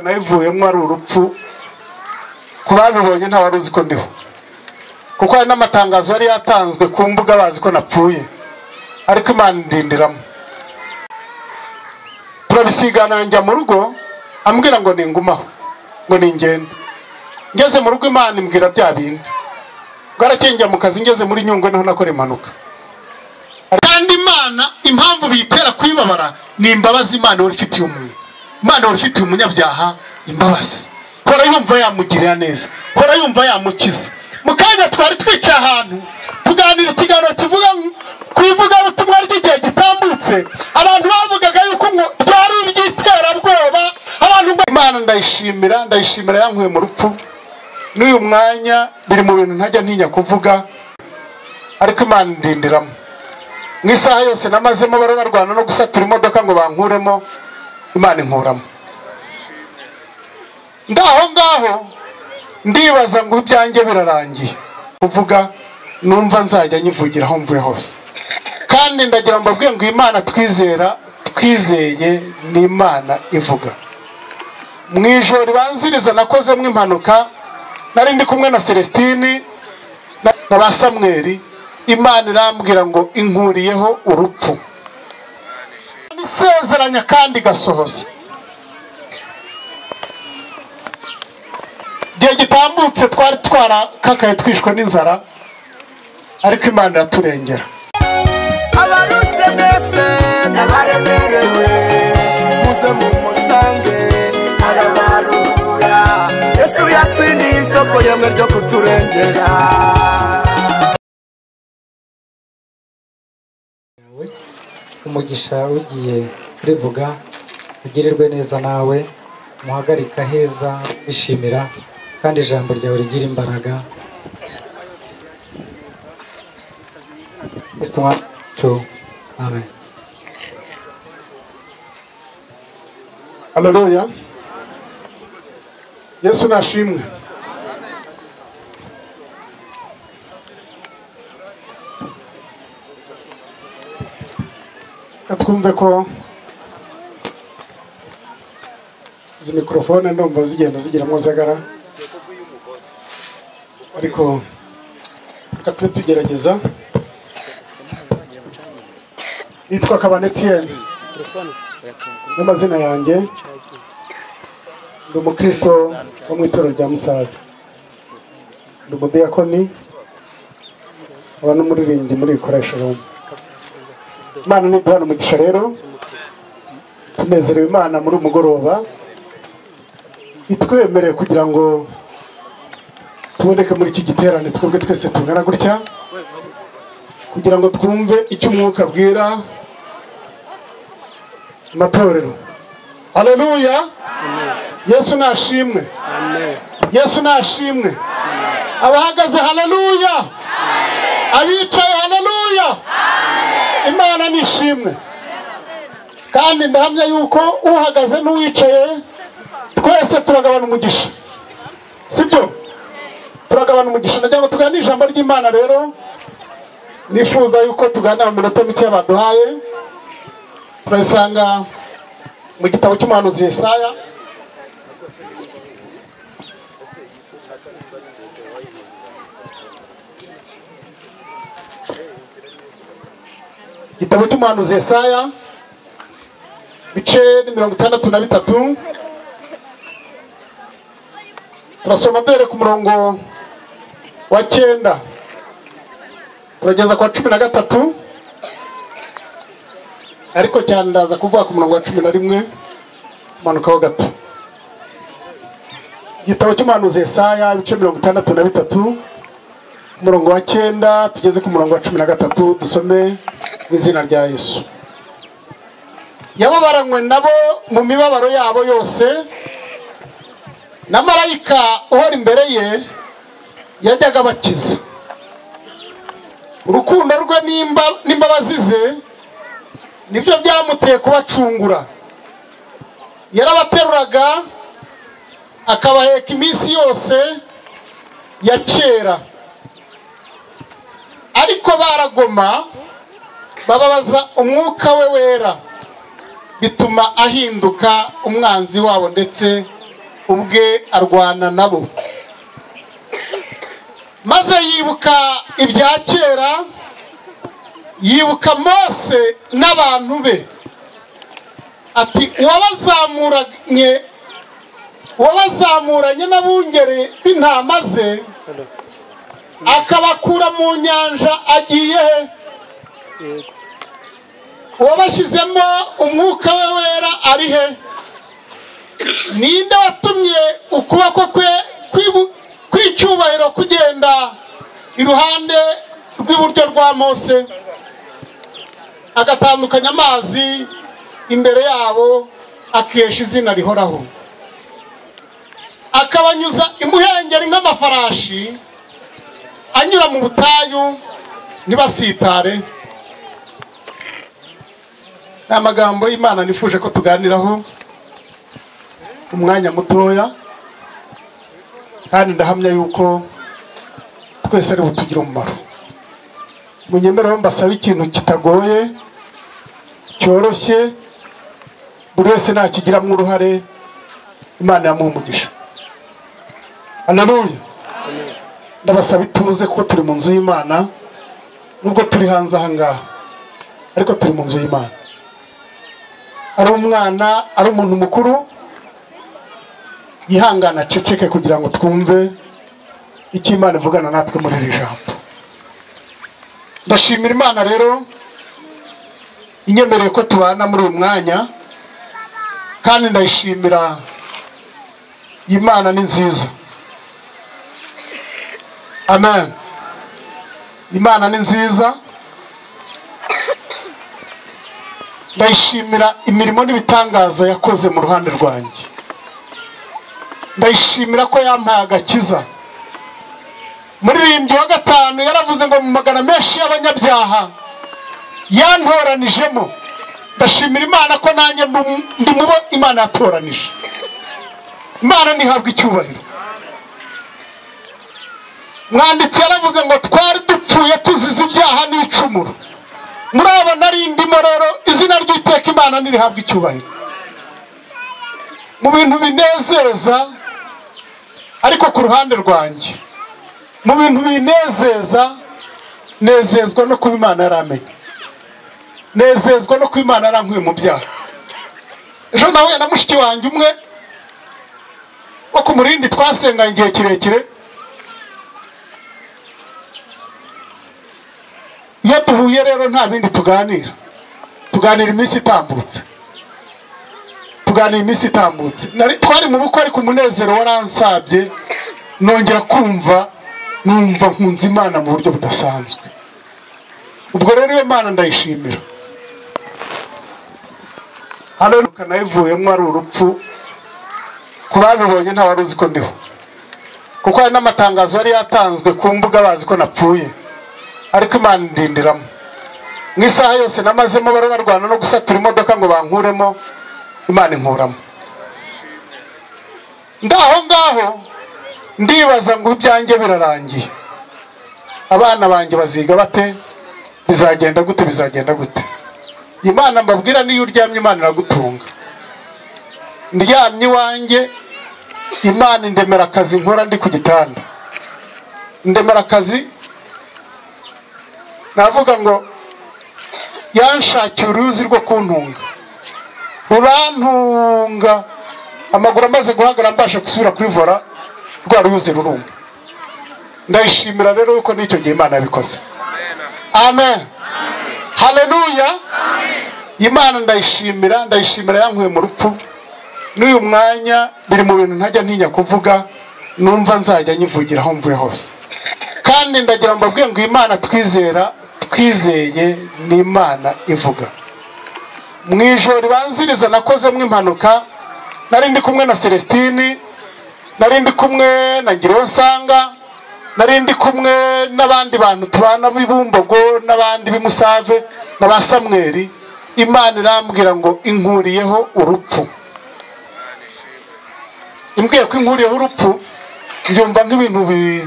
kanayivuyemo ari urupfu ku babibonye ntawe uzi ko ndiho kuko hari n'amatangazo yari yatanzwe ku mbuga bazi ko napfuye ariko imana indindiramo turabisigana njya mu rugo ambwira ngo ningumaho ngo ningende ngeze mu rugo imana imbwira bya bindi bwarakeye njya mu kazi ngeze muri nyungwe niho nakora impanuka kandi imana impamvu biyitera kwibabara ni imbabazi imana ihora ifitiye umuntu imana ihora ifitiye umunyabyaha imbabazi hora yumva yamugirira neza hora yumva yamukiza mu kanya twari twicaye ahantu tuganira ikiganiro kivuga ku ivugabutumwa ry'igihe gitambutse abantu bavugaga yuko ngo ryari iry'iterabwoba abantu ngo imana ndayishimira ndayishimira yankuye mu rupfu n'uyu mwanya biri mu bintu ntajya ntinya kuvuga ariko imana indindiramo mu isaha yose namazemo bari barwana no gusatura imodoka ngo bankuremo imana inkuramo ndaho ngaho ndibaza ngo ibyanjye birarangiye kuvuga numva nzajya nyivugira aho mvuye hose kandi ndagira ngo mbabwiye ngo imana twizera twizeye ni imana ivuga mu ijoro ribanziriza nakozemo impanuka nari ndi kumwe na celestine na ba samweri imana irambwira ngo inkuriyeho urupfu isezeranya kandi igasohoza igihe gitambutse twari twarakakaye twishwe n'inzara ariko imana iraturengera abarushe mwese n'abaremerewe muze mumusange arabarura yesu yatsindiye isoko yemwe ryo kuturengera umugisha ugiye kurivuga ugirirwe neza nawe umuhagarika heza wishimira kandi ijambo ryawe rigira imbaraga Kristo umwami wacu, amen haleluya yesu nashimwe Reka twumve ko izi mikorofone ndumva zigenda zigiramo zagara ariko reka tube tugerageza nitwa kabanetiyeni n'amazina yanjye ndi umukristo wo mu itorero rya musave ndi umudiyakoni nkaba n'umuririmbyi muri ikoresho rumwe imana niduhana umugisha rero tunezerewe imana muri uyu mugoroba itwemereye kugira ngo tuboneke muri iki giterane twebwe twese tungana gutya kugira ngo twumve icyo umwuka abwira amatorero haleluya yesu nashimwe yesu nashimwe abahagaze haleluya abicaye haleluya imana ni ishimwe kandi ndahamya yuko uhagaze n'uwicaye twese turagabana umugisha sibyo turagabana umugisha ndagira ngo tugane ijambo ry'imana rero nifuza yuko tuganira mu minota mike baduhaye turasanga mu gitabo cy'umuhanuzi Yesaya igitabo cy'umuhanuzi Yesaya ibice ni mirongo itandatu na bitatu turasoma duhere ku murongo wa cyenda turageza ku wa cumi na gatatu ariko cyane ndaza kuvuga ku murongo wa cumi na rimwe tumanukaho gato igitabo cy'umuhanuzi Yesaya ibice mirongo itandatu na bitatu ku murongo wa cyenda tugeze ku murongo wa cumi na gatatu dusome mu izina rya yesu yababaranywe nabo mu mibabaro yabo yose na marayika uhora imbere ye yajyaga abakiza urukundo rwe n'imba- n'imbabazi ze nibyo byamuteye kubacungura yarabateruraga akabaheka iminsi yose ya kera ariko baragoma bababaza umwuka we wera bituma ahinduka umwanzi wabo ndetse ubwe arwana nabo maze yibuka ibya kera yibuka mose n'abantu be ati uwabazamuranye uwabazamuranye n'abungeri b'intama ze akabakura mu nyanja agiye he uwabashyizemo umwuka we wera ari he ninde watumye ukuboko kwe kwibu- kw'icyubahiro kugenda iruhande rw'iburyo rwa mose agatandukanya amazi imbere yabo akesha izina rihoraho akabanyuza imuhengeri nk'amafarashi anyura mu butayu ntibasitare ni amagambo y'imana nifuje ko tuganiraho umwanya mutoya kandi ndahamya yuko twese ari butugire umumaro munyemereho mbasaba ikintu kitagoye cyoroshye buri wese nakigiramo uruhare imana yamuha umugisha anaruye ndabasaba ituze kuko turi mu nzu y'imana nubwo turi hanze aha ngaha ariko turi mu nzu y'imana ari umwana ari umuntu mukuru yihangana aceceke kugira ngo twumve icyo imana ivugana natwe muri iri jambo ndashimira imana rero inyemereye ko tubana muri uyu mwanya kandi ndayishimira iyi mana ni nziza amen imana ni nziza ndayishimira imirimo n'ibitangaza yakoze mu ruhande rwanjye ndayishimira ko yampaye agakiza muririmbyi wa gatanu yaravuze ngo mu magana menshi y'abanyabyaha yantoranijemo ndashimira imana ko nanjye ndi umu- ndi mu bo imana yatoranije imana ntihabwa icyubahiro mwanditsi yaravuze ngo twari dupfuye tuzize ibyaha n'ibicumuro murabona ari indimo rero izina ry'iteka imana ntirihabwa icyubahiro mu bintu binezeza ariko ku ruhande rwanjye mu bintu binezeza nezezwa no kuba imana yaramenye nezezwa no kuba imana yarankuye mu byaha ejo nahuye na mushiki wanjye umwe wo ku murindi twasenganye igihe kirekire iyo duhuye rero nta bindi tuganira tuganira iminsi itambutse tuganira iminsi itambutse Nari- twari mu bukwe ariko umunezero waransabye nongera kumva numva nkunze imana mu buryo budasanzwe ubwo rero iyo mana ndayishimira hano kanayivuyemo ari urupfu ku babibonye nta wari uzi ko ndiho kuko hari n'amatangazo yari yatanzwe ku mbuga bazi ko napfuye ariko imana indindiramo mu isaha yose namazemo bari barwana no gusatura imodoka ngo bankuremo imana inkuramo ndaho ngaho ndibaza ngo ibyanjye birarangiye abana banjye baziga bate bizagenda gute bizagenda gute imana mbabwira niyo uryamye imana iragutunga ndyamye iwanjye imana indemera akazi nkora ndi ku gitanda indemera akazi navuga ngo yanshakiye uruyuzi rwo kuntunga rurantunga amaguru amaze guhagarara mbasha gusubira kuri vola rwa ruyuzi rurumva ndayishimira rero yuko n'icyo gihe imana yabikoze amen haleluya imana ndayishimira ndayishimira yankuye mu rupfu n'uyu mwanya biri mu bintu ntajya ntinya kuvuga numva nzajya nyivugira aho mvuye hose kandi ndagira ngo mbabwire ngo imana twizera twizeye ni imana ivuga mu ijoro ribanziriza nakozemo impanuka nari ndi kumwe na celestine nari ndi kumwe na ngironsanga nari ndi kumwe n'abandi bantu tubana b'ibumbogo n'abandi b'imusave na ba samweri imana irambwira ngo inkuriyeho urupfu imbwiye ko inkuriyeho urupfu byumva nk'ibintu bi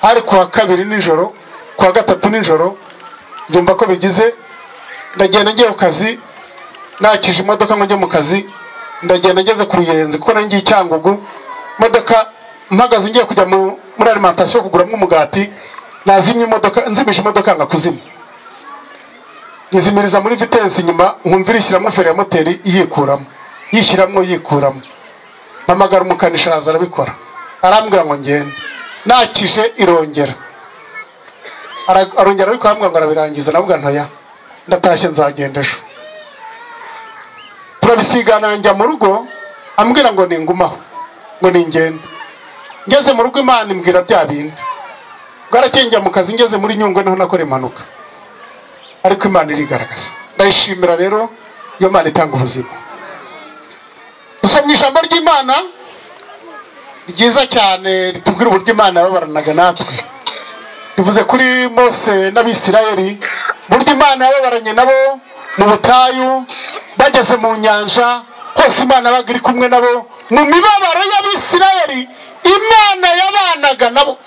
hari kuwa kabiri nijoro kuwa gatatu nijoro byumva ko bigize ndagenda ngiye ku kazi nakije imodoka ngo njye mu kazi ndagenda ngeze ku ruyenzi kuko nangiye icyangugu imodoka mpagaze ngiye kujya mu- muri alimantasiyo kuguramo umugati nazimye imodoka nzimisha imodoka yanga kuzimya izimiriza muri vitensi inyuma nkumva irishyiramo feri ya moteri yikuramo yishyiramo yikuramo mpamagara umukanishi araza arabikora arambwira ngo ngende nakije irongera Ara- arongera arabikora arambwira ngo arabirangiza navuga ntoya ndatashye nzagenda ejo turabisigana njya mu rugo ambwira ngo ningumaho ngo ningende ngeze mu rugo imana imbwira bya bindi bwarakeye njya mu kazi ngeze muri nyungwe niho nakora impanuka ariko imana irigaragaza ndayishimira rero iyo mana itanga ubuzima dusomye ijambo ry'imana ryiza cyane ritubwira uburyo imana yababaranaga natwe rivuze kuri mose n'abisirayeli uburyo imana yababaranye nabo mu butayu bageze mu nyanja hose imana yabaga iri kumwe nabo mu mibabaro y'abisirayeli imana yabanaga nabo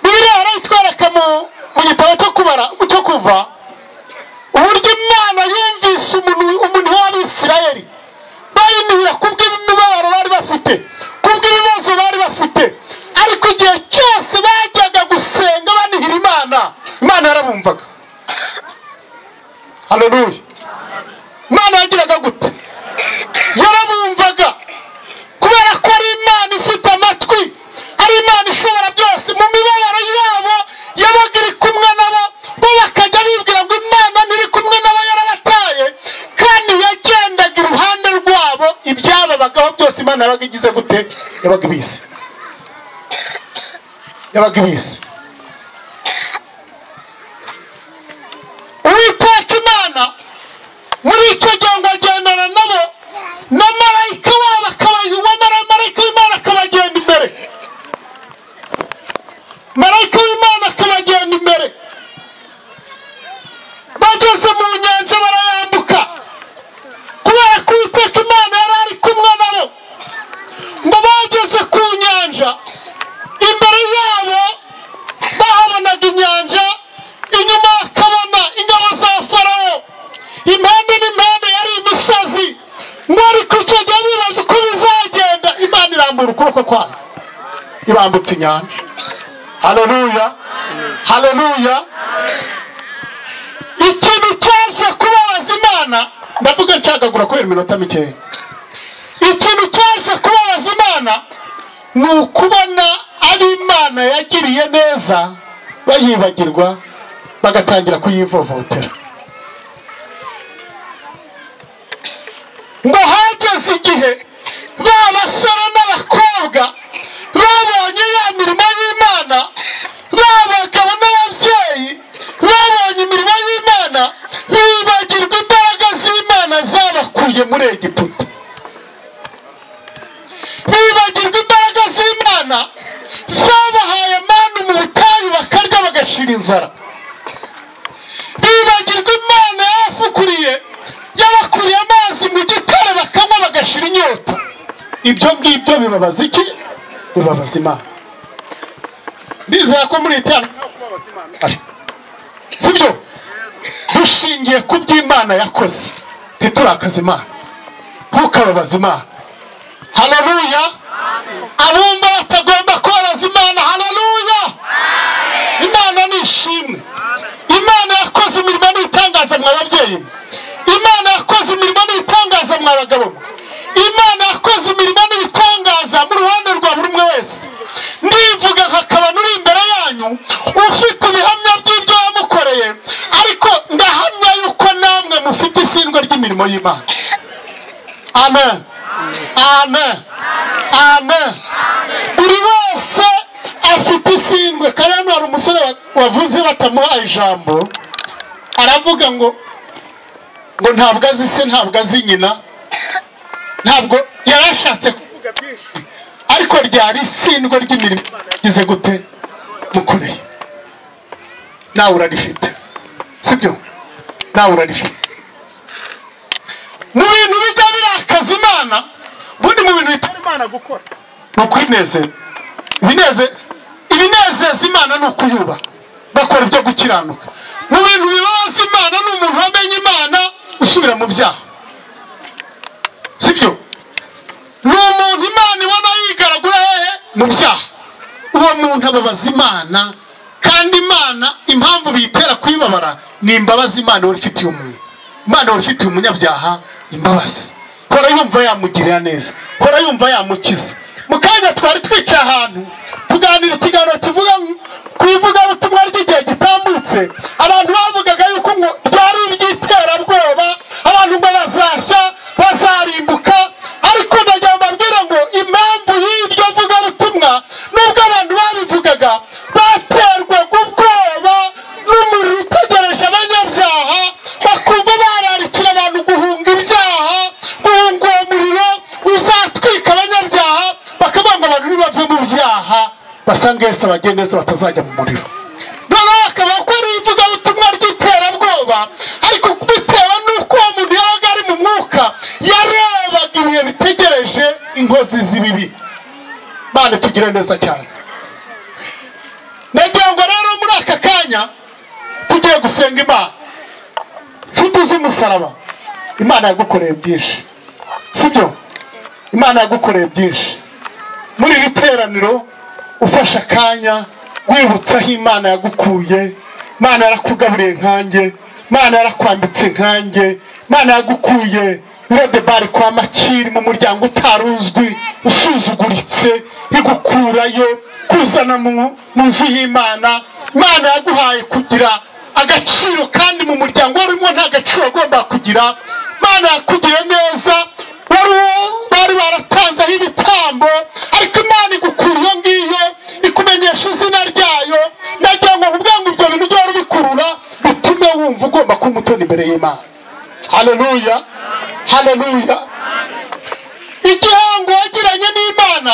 bibiriya barayitwereka mu mu gitabo cyo kubara cyo kuva uburyo imana yumvise umuntu umuntu w'abisirayeli bayinubira kubw'imibabaro bari bafite kubw'ibibazo bari bafite ariko igihe cyose bajyaga gusenga banihira imana imana yarabumvaga haleluya imana yagiraga gute yarabumvaga kubera ko ari imana ifite amatwi ari imana ishobora byose mu mibabaro yabo yabaga iri kumwe nabo bo bakajya bibwira ngo imana ntiri kumwe nabo yarabataye kandi yagendaga iruhande rwabo ibyababagaho byose imana yabaga igize gute yabaga ibizi yabaga ibizi uwiteka imana muri icyo gihe ngo agendana nabo na marayika wabo akabayoba na marayika w'imana akabagenda imbere marayika w'imana akabagenda imbere bageze mu nyanja barayambuka kubera ko uwiteka imana yari ari kumwe nabo ngo bageze ku nyanja imbere yabo bahabonaga inyanja inyuma bakabona ingabo za farawo impande n'impande yari imisozi mwari ku icyo gihe bibaza uko bizagenda imana irambura ukuboko kwayo ibambutse inyanja haleluya haleluya ikintu cyaje kubabaza imana ndavuga nshagagura kubera iminota mikeya ikintu cyaje kubabaza imana ni ukubona ari imana yagiriye neza bayibagirwa bagatangira kuyivovotera ngo hageze igihe ba basore n'abakobwa babonye ya mirimo y'imana ba bagabo n'ababyeyi babonye imirimo y'imana bibagirwa imbaraga z'imana zabakuye muri egiputa bibagirwa imbaraga z'imana zabahaye manu mu butayu bakarya bagashira inzara bibagirwa imana yabafukuriye yabakuriye amazi mu gitare bakanywa bagashira inyota ibyo ngibyo bibabaza iki bibabaza imana ndizera ko muri itanu sibyo dushingiye ku by'imana yakoze ntiturakaze imana ntukababaze imana haleluya abumva batagomba kubabaza imana haleluya imana ni ishimwe imana yakoze imirimo n'ibitangaza mwa babyeyi mwe imana yakoze imirimo n'ibitangaza mwa bagabo mwe imana yakoze imirimo n'ibitangaza mu ruhande rwa buri umwe wese ndivuga nka kabano uri imbere yanyu ufite ibihamya by'ibyo yamukoreye ariko ndahamya yuko namwe mufite isindwa ry'imirimo y'imana amen amen amen buri wese afite isindwe kandi hano hari umusore wa- wavuze batamuha ijambo aravuga ngo ngo ntabwo azi se ntabwo azi nyina ntabwo yari ashatse kuvuga byinshi ariko ryari isindwe ry'imirimo igize gute mukoreye nawe urarifite sibyo nawe urarifite mu bintu bijya birakaza imana ubundi mu bintu bitari imana gukora ni ukwinezeza ibineze ibinezeza imana ni ukuyubaha bakora ibyo gukiranuka mu bintu bibabaza imana ni umuntu wamenye imana usubira mu byaha sibyo ni umuntu imana ibona yigaragura hehe mu byaha uwo muntu ababaza imana kandi imana impamvu biyitera kuyibabara ni imbabazi imana ihora ifitiye umuntu imana ihora ifitiye umunyabyaha imbabazi hora yumva yamugirira neza hora yumva yamukiza mu kanya twari twicaye ahantu tuganira ikiganiro kivuga ku ivugabutumwa ry'igihe gitambutse abantu bavugaga yuko ngo ryari iry'iterabwoba abantu ngo bazashya bazarimbuka ariko ndagira ngo mbabwire ngo impamvu y'iryo vugabutumwa nubwo abantu babivugaga baterwaga ubwoba n'umuriro utegereje abanyabyaha bakumva bararikira abantu guhunga ibyaha guhunga uwo muriro uzatwika abanyabyaha bakavuga ngo abantu nibave mu byaha basange Yesu abagende Yesu batazajya mu muriro noneho bakaba bakora ivugabutumwa ry'iterabwoba ariko bitewe n'uko uwo muntu yabaga ari mu mwuka yarebaga ibihe bitegereje inkozi z'ibibi bane tugire neza cyane nagira ngo rero muri aka kanya tugiye gusenga imana nshuti z'umusaraba imana yagukoreye byinshi sibyo imana yagukoreye byinshi muri iri teraniro ufashe akanya wibutsa aho imana yagukuye imana yarakugaburiye nkanjye imana yarakwambitse nkanjye imana yagukuye irodebari kwa makiri mu muryango utaruzwi usuzuguritse igukurayo kuzana mu mu nzu y'imana imana yaguhaye kugira agaciro kandi mu muryango warimo nta gaciro wagomba kugira imana yakugiriye neza wari uwo- bari baratanzeho ibitambo ariko imana igukura iyo ngiyo ikumenyesha izina ryayo nagira ngo kugira ngo ibyo bintu byari bikurura bitume wumva ugomba kuba umutoni imbere y'imana haleluya haleluya igihango wagiranye n'imana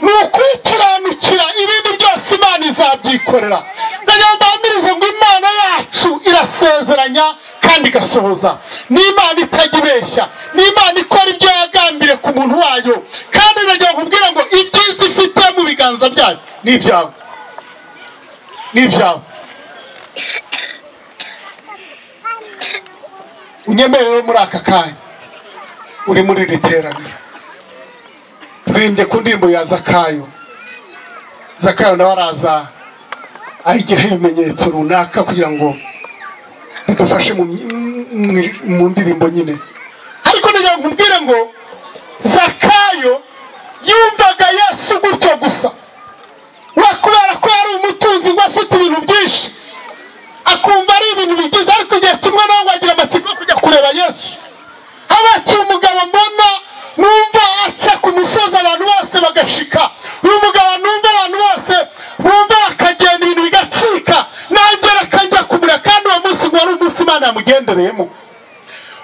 ni ukwikiranukira ibindi byose imana izabyikorera ndanyambamirize ngo imana yacu irasezeranya kandi igasohoza ni imana itajya ibeshya ni imana ikora ibyo yagambiriye ku muntu wayo kandi ndagira kubwira ngo ibyiza ifite mu biganza byayo ni ibyawe ni ibyawe unyemerewe muri aka kanya uri muri iri teraniro turirimbye ku ndirimbo ya zakayo zakayo nawe araza ayigiraho ibimenyetso runaka kugira ngo bidufashe mu mu- mu ndirimbo nyine ariko ndagira ngo nkubwire ngo zakayo yumvaga yesu gutyo gusa we kubera ko yari umutunzi ngo afite ibintu byinshi akumva ari ibintu bigize ariko igihe kimwe nawe ngo agira amatsiko yo kujya kureba yesu abakiye umugabo mbona numva aca ku musozi abantu bose bagashika uyu mugabo numva abantu bose bumva bakagenda ibintu bigacika nanjye reka njya kumurira kandi uwo munsi ngo wari umunsi imana yamugendereyemo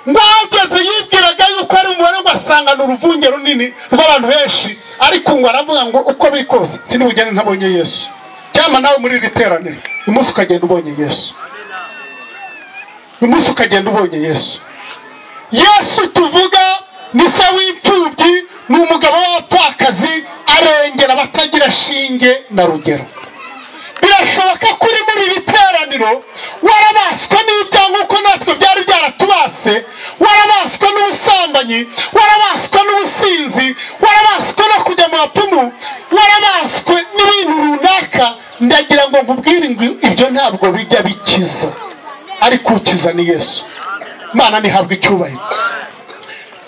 mwageze yibwiraga yuko ari umubare ngo asanga ni uruvunge runini rw'abantu benshi ariko ngo aravuga ngo uko biri kose sinibugende ntabonye yesu cyangwa nawe muri iri teraniro uyu munsi ukagenda ubonye yesu uyu munsi ukagenda ubonye yesu yesu tuvuga ni se w'imfubyi ni umugabo w'abapfakazi arengera abatagira shinge na rugero birashoboka ko uri muri iri teraniro warabaswe n'ibyaha nk'uko natwe byari byaratubase warabaswe n'ubusambanyi warabaswe n'ubusinzi warabaswe no kujya mu bapfumu warabaswe n'ibintu runaka ndagira ngo nkubwire ngo ibyo ntabwo bijya bikiza ariko ukiza ni yesu imana ntihabwe icyubahiro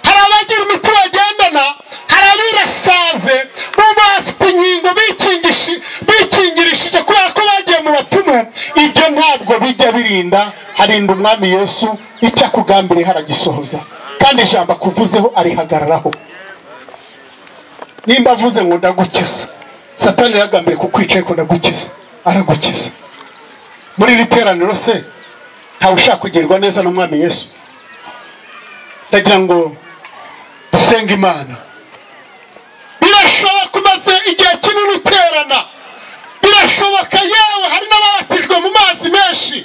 hari abagira imiti bagendana hari abirasaze bumva bafite inkingo bikingishi- bikingirishije kubera ko bagiye mu bapfumu ibyo ntabwo bijya birinda harinda umwami yesu icyo akugambiriye haragisohoza kandi ijambo akuvuzeho arihagararaho nimba avuze ngo ndagukiza satani yaragambiriye kukwica ariko ndagukiza aragukiza muri iri teraniro se ntawe ushaka kugirirwa neza n'umwami yesu ndagira ngo dusenge imana birashoboka umaze igihe kinini uterana birashoboka yewe hari n'ababatijwe mu mazi menshi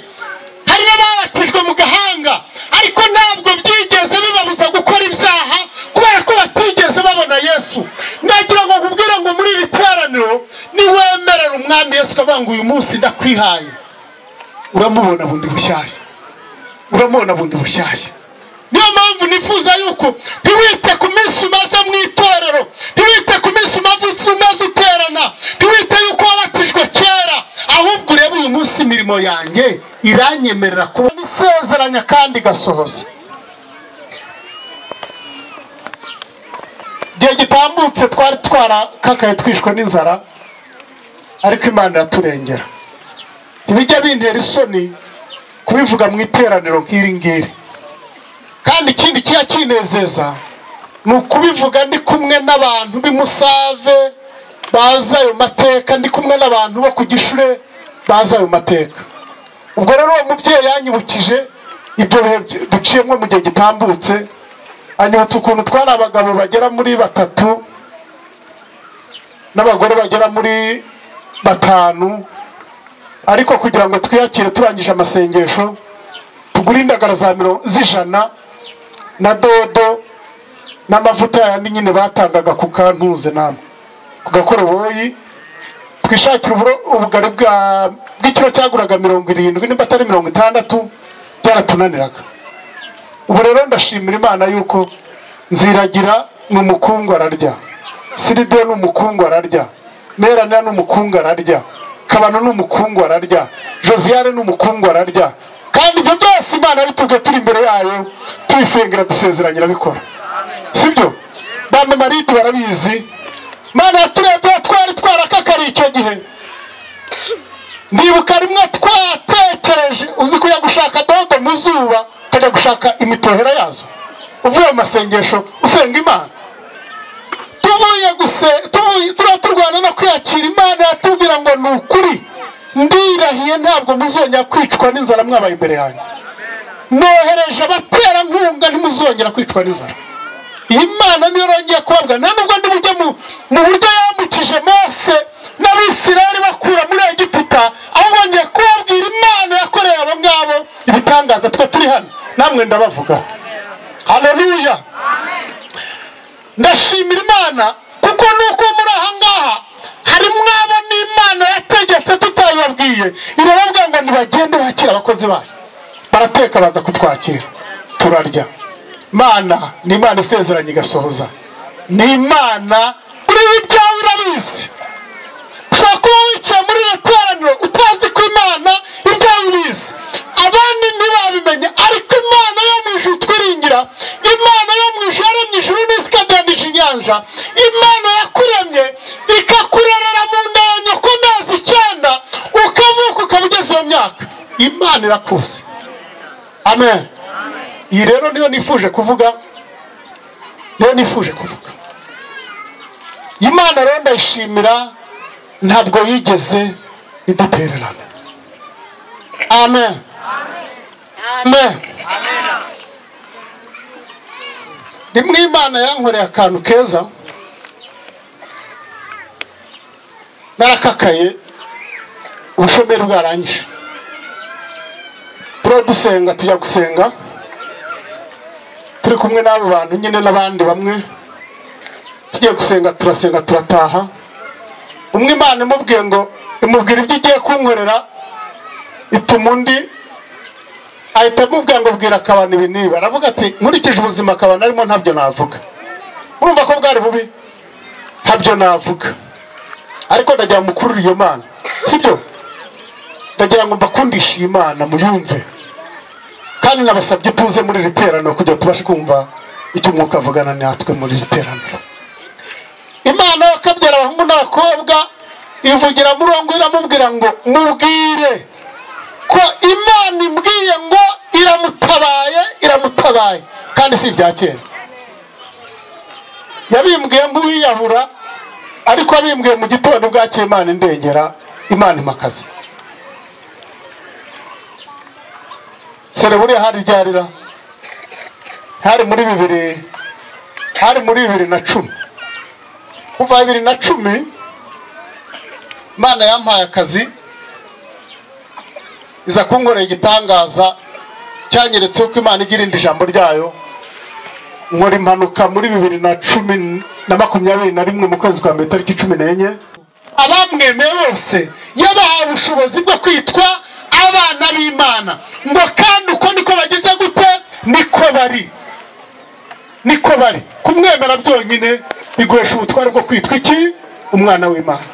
hari n'ababatijwe mu gahanga ariko ntabwo byigeze bibabuza gukora ibyaha kubera ko batigeze babona yesu nagira ngo nkubwire ngo muri iri teraniro niwemerera umwami yesu ukavuga ngo uyu munsi ndakwihaye uramubona bundi bushyashya uramubona bundi bushyashya niyo mpamvu nifuza yuko ntiwite ku minsi umaze mu itorero ntiwite ku minsi umaze umaze uterana ntiwite yuko wabatijwe kera ahubwo urebe uyu munsi imirimo yanjye iranyemerera kuba isezeranya kandi igasohoza igihe gitambutse twari twarakakaye twishwe n'inzara ariko imana iraturengera ntibijya bintera isoni kubivuga mu iteraniro nk'iri ngiri kandi ikindi kiba kinezeza ni ukubivuga ndi kumwe n'abantu b'imusave bazi ayo mateka ndi kumwe n'abantu bo ku gishure bazi ayo mateka ubwo rero uwo mubyeyi yanyibukije ibyo bihe duciyemo mu gihe gitambutse anyibutsa ukuntu twari abagabo bagera muri batatu n'abagore bagera muri batanu ariko kugira ngo twiyakire turangije amasengesho tugure indagara za miro z'ijana na dodo n'amavuta yandi nyine batangaga ku kantuze namwe ku gakoroboyi twishakira uburo- ubugari bwa- bw'ikiro cyaguraga mirongo irindwi nimba atari mirongo itandatu byaratunaniraga ubu rero ndashimira imana yuko nziragira ni umukungu ararya siridiyo ni umukungu ararya merana ni umukungu ararya kabano ni umukungu ararya josiyane ni umukungu ararya kandi ibyo byose imana bitubwe turi imbere yayo tuyisengera dusezeranye irabikora sibyo bande maride barabizi mana yaturebye twari twarakakariye icyo gihe ndibuka rimwe twatekereje uzi kujya gushaka dodo mu zuba ukajya gushaka imitohera yazo uvuye mu masengesho usenga imana tuvuye guse tuvuye- turiya turwana no kwiyakira imana yatubwira ngo ni ukuri ndirahiye ntabwo muzongera kwicwa n'inzara mwabaye imbere yanjye nohereje abaterankunga ntimuzongera kwicwa n'inzara iyi mana niyo yongeye kubabwa nta nubwo ndi bujye mu mu buryo yambukije mose n'abisirayeli bakura muri egiputa aho bongeye kubabwira imana yakoreye abo ngabo ibitangaza twe turi hano namwe ndabavuga haleluya ndashimira imana kuko nuko muri aha ngaha hari mwabo n'imana yategetse tutayibabwiye irababwira ngo ntibagende bakira abakozi bayo barateka baza kutwakira turarya mana ni imana isezeranye igasohoza ni imana kuri ibi byawe irabizi ushobora kuba wicaye muri iri teraniro utazi ko imana ibyawe ibizi abandi ntibabimenya ariko imana yo mu ijuru twiringira imana yo mu ijuru yaremye ijuru n'isi ikadandije inyanja imana yakuremye ikakurerera mu nda ya nyoko amezi icyenda ukavuka ukaba ugeze iyo myaka imana irakuzi amen iyi rero niyo nifuje kuvuga niyo nifuje kuvuga imana rero ndayishimira ntabwo yigeze idutererana amen amen rimwe imana yankoreye akantu keza narakakaye ubushomeri bwarangije turiho dusenga tujya gusenga turi kumwe n'abo bantu nyine n'abandi bamwe tugiye gusenga turasenga turataha umwe imana imubwiye ngo imubwira ibyo igiye kunkorera ituma undi ahita amubwira ngo bwira akabana ibi niba aravuga ati nkurikije ubuzima akabana arimo ntabyo navuga urumva ko bwari bubi ntabyo navuga ariko ndagira ngo mukurure iyo mana sibyo ndagira ngo mbakundishe iyi mana muyumve kandi nabasabye ituze muri iri teraniro kugira tubashe kumva icyo umwuka avugana natwe muri iri teraniro imana yakabyara abahungu n'abakobwa ivugira muri uwo nguwo iramubwira ngo mubwire ko imana imbwiye ngo iramutabaye iramutabaye kandi si ibya kera yabimbwiye nk'uwiyahura ariko yabimbwiye mu gitondo bwakeye imana indengera imana imakazi sereburiya hari ryarira hari muri bibiri hari muri bibiri na cumi kuva bibiri na cumi imana yampaye akazi iza kunkorera igitangaza cyanyeretse uko imana igira irindi jambo ryayo nkora impanuka muri bibiri na cumi na makumyabiri na rimwe mu kwezi kwa mbere tariki cumi n'enye abamwemeye bose yabahaye ubushobozi bwo kwitwa abana b'imana ngo kandi uko niko bageze gute niko bari niko bari kumwemera byonyine biguhesha ubutware bwo kwitwa iki umwana w'imana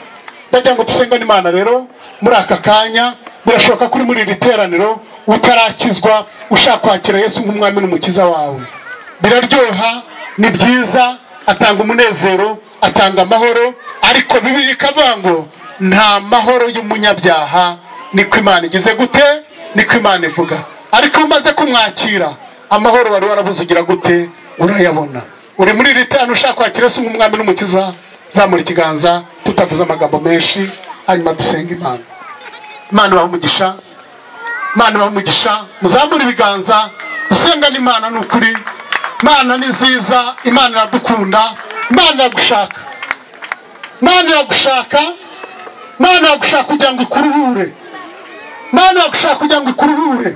ndagira ngo dusengane imana rero muri aka kanya birashoboka ko uri muri iri teraniro utarakizwa ushaka kwakira yesu nk'umwami n'umukiza wawe biraryoha ni byiza atanga umunezero atanga amahoro ariko bibiri ikavuga ngo nta mahoro y'umunyabyaha niko imana igize gute niko imana ivuga ariko iyo umaze kumwakira amahoro wari warabuze ugira gute urayabona uri muri iri tanu ushaka kwakira se nk'umwami n'umukiza zamura ikiganza tutavuze amagambo menshi hanyuma dusenga imana imana ibaha umugisha imana ibaha umugisha muzamure ibiganza dusenga n'imana ni ukuri imana ni nziza imana iradukunda imana iragushaka imana iragushaka imana iragushaka kugira ngo ikuruhure imana iragushaka kugira ngo ikuruhure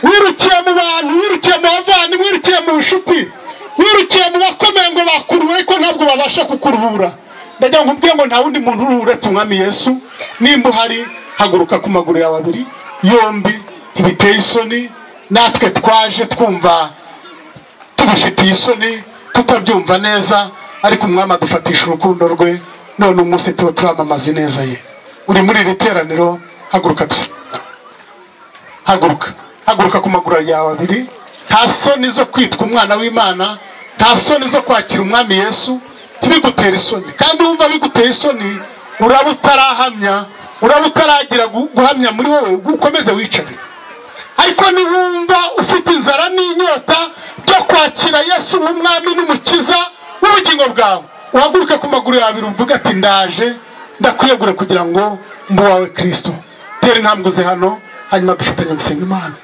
wirukiye mu bantu wirukiye mu bavandimwe wirukiye mu nshuti wirukiye mu bakomeye ngo bakuruhure ariko ntabwo babasha kukuruhura ndagira ngo ubwiye ngo nta wundi muntu uruhu uretse umwami yesu nimba uhari haguruka ku maguru yawe abiri yombi ntibiteye isoni natwe twaje twumva tubifitiye isoni tutabyumva neza ariko umwami adufatisha urukundo rwe none umunsi tuba turamamaza ineza ye uri muri iri teraniro haguruka dusa haguruka haguruka ku maguru yawe abiri nta soni zo kwitwa umwana w'imana nta soni zo kwakira umwami yesu ntibigutere isoni kandi wumva biguteye isoni uraba utarahamya uraba utaragira gu- guhamya muri wowe ukomeze wicare ariko nibumva ufite inzara n'inyota byo kwakira yesu nk'umwami n'umukiza w'ubugingo bwawe uhaguruke ku maguru yawe abiri uvuga ati ndaje ndakwiyegure kugira ngo mbe uwawe kirisito tera intambwe uze hano hanyuma dufatanye gusenga imana